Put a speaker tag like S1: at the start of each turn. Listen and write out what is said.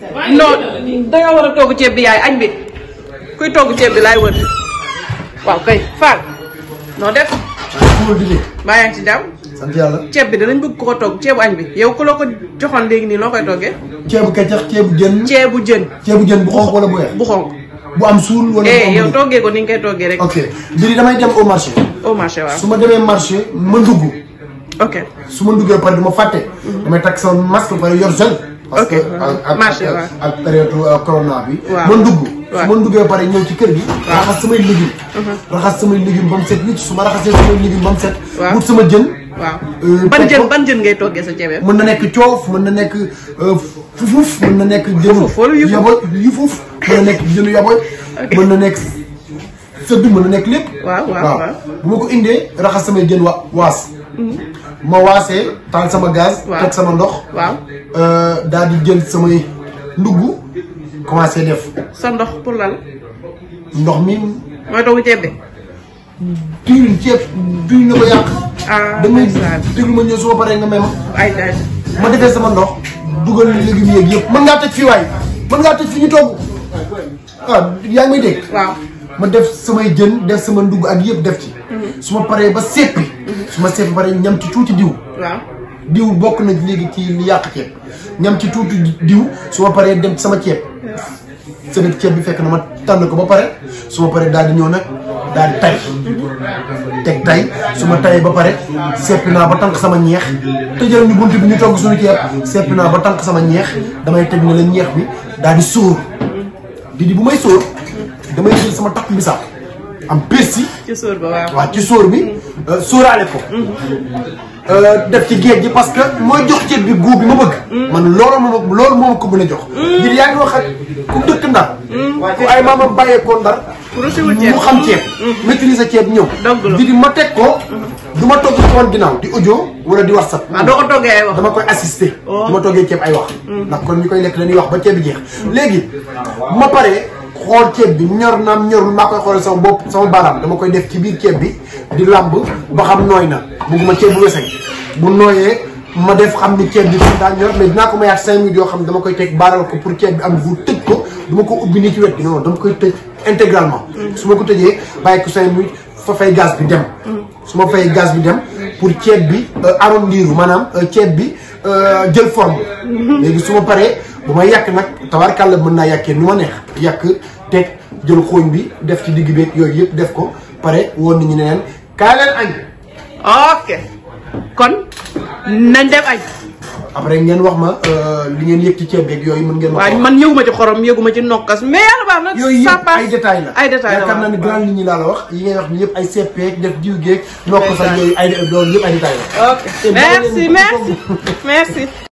S1: non danga war a togg ceeb bi yaay añ bi kuy togg ceeb bi laay wër waaw kay Fall noo def
S2: xamul di
S1: mbaa yaa ngi ci jàmm
S2: sant yàlla
S1: ceeb bi danañ bëgg ko togg ceebu añ bi yow ku la ko joxoon léegi nii loo koy toggee
S2: ceebu kecax ceebu jën
S1: ceebu jën
S2: ceebu jën bu xonq wala bu weex
S1: bu xonk
S2: bu am suul wala bu
S1: eh
S2: am
S1: yow
S2: bu
S1: toggee ko ni nga koy toggee rek
S2: ok mbiri damay dem au marché
S1: au marché waaw
S2: su ma demee marché ma ndugg
S1: ok
S2: su ma nduggee ba pare du ma fàtte damay takk sama masque ba pare yor gel parce que
S1: Ok.
S2: ak ak
S1: Marché,
S2: ak-
S1: waaw.
S2: ak période euh, corona bi
S1: Waaw.
S2: ma ndugg
S1: Waaw.
S2: su ma nduggee ba pare ñëw ci kër gi raxas samay légumes raxas samay légumes ba mu set nit su ma raxasee samay légumes ba mu set
S1: Waaw.
S2: wut sama jën
S1: waaw
S2: Euh,
S1: ban
S2: teg
S1: jën
S2: ko.
S1: ban jën ngay toggee sa ceeb
S2: mën na nekk coof mën na nekk euh, fufuuf mën na nekk jënu
S1: Fufuuf wala yufuf?
S2: yaboy yufuf mën na nekk jënu yaboy mën na nekk sëdd mën na nekk lépp
S1: Waaw, waaw, waaw.
S2: bu ma ko indee raxas samay jën wa waas ma waasee taal sama gaz
S1: Waaw.
S2: teg sama ndox
S1: waaw
S2: euh, daal di jël samay ndugg commencé def
S1: sa ndox pour lan
S2: ndox mi
S1: mooy togg ceeb bi
S2: diwlin ceeb duñ na ko yàq
S1: ah
S2: damay
S1: ndeysaan
S2: déglu ma ñëw su ma paree nga may ma
S1: ay ay
S2: ma defee sama ndox dugal légumes yeeg yëpp mën ngaa tëj fii waay mën ngaa tëj fi ñu togg ah yaa ngi may dégg.
S1: waaw
S2: ma def samay jën def sama ndugg ak yëpp def ci. su ma paree ba seppi. su ma seppi ba pare ñam ci tuuti diw.
S1: waaw
S2: diw bokk na léegi ci li yàq ceeb ñam ci tuuti diw su ma paree dem ci sama ceeb. sama ceeb bi fekk na ma tànn ko ba pare su ma paree daal di ñëw nag daal di tay teg tay su ma tayee ba pare seppi naa ba tànk sama ñeex tëjal ñu bunt bi ñu togg suñu ceeb seppi naa ba tànk sama ñeex damay teg ne la ñeex bi daal di sóor di di bu may sóor damay jël sama takk bisaab am persil
S1: ci sóor ba waaw
S2: waaw ci sóor bi sóoraale ko def ci géej gi parce que mooy jox ceeb bi góob bi ma bëgg man loolu moom loolu moom ko mën a jox ngir yaa ngi wax ak ku dëkk ndar ku ay maamam bàyyeekoo ndar
S1: pour siwul ceeb
S2: mu xam ceeb maîtriser ceeb ñëw
S1: Dëgg la.
S2: di di ma teg ko du ma togg ci woon ginnaaw di audio wala di whatsapp
S1: waaw doo ko toggee ay wax
S2: dama koy assister
S1: Oh.
S2: du ma toggee ceeb ay wax ndax kon ñi koy lekk dañuy wax ba ceeb bi jeex léegi bu ma paree xool ceeb bi ñor naam ñorul maa koy xoolal sama bopp sama baaraam dama koy def ci biir ceeb bi di làmb ba xam nooy na bugguma ceeb bu weseng bu nooyee ma def xam ni ceeb bi fi daa ñor mais dinaa ko mayaat cinq minutes yoo xam ne dama koy teg baaral ko pour ceeb bi am bu tëj ko du ma ko ubbi nii ci wet gi non dama koy tëj intégralement su ma ko tëjee bàyyi ko cinq minutes fa fay gaz bi dem su ma fay gaz bi dem pour ceeb bi arrondiru maanaam euh, ceeb bi euh, jël forme léegi su ma paree bu may yàq nag tabarkàlla mën naa yàkkee nu ma neex yàq teg jël xooñ bi def ci digg beeg yooyu yëpp def ko pare woon nañu ne leen kaay leen añ
S1: ok kon nañ dem añ
S2: après ngeen wax ma euh, li ngeen yëg ci ceeb beeg yooyu mën ngeen ma ko
S1: waaw
S2: wax.
S1: man yëguma ci xorom yëguma ci nokkas mais yàlla baax na
S2: yooyu
S1: ça
S2: yëpp
S1: passe
S2: ay détails la
S1: ay détails la
S2: yaakaar naa
S1: waaw.
S2: ne grand nit ñi laa la wax yi ngay wax ni yëpp ay seppeek def diw geeg nokk sax
S1: Détails.
S2: yooyu ay loolu yëpp ay détails la
S1: ok merci merci merci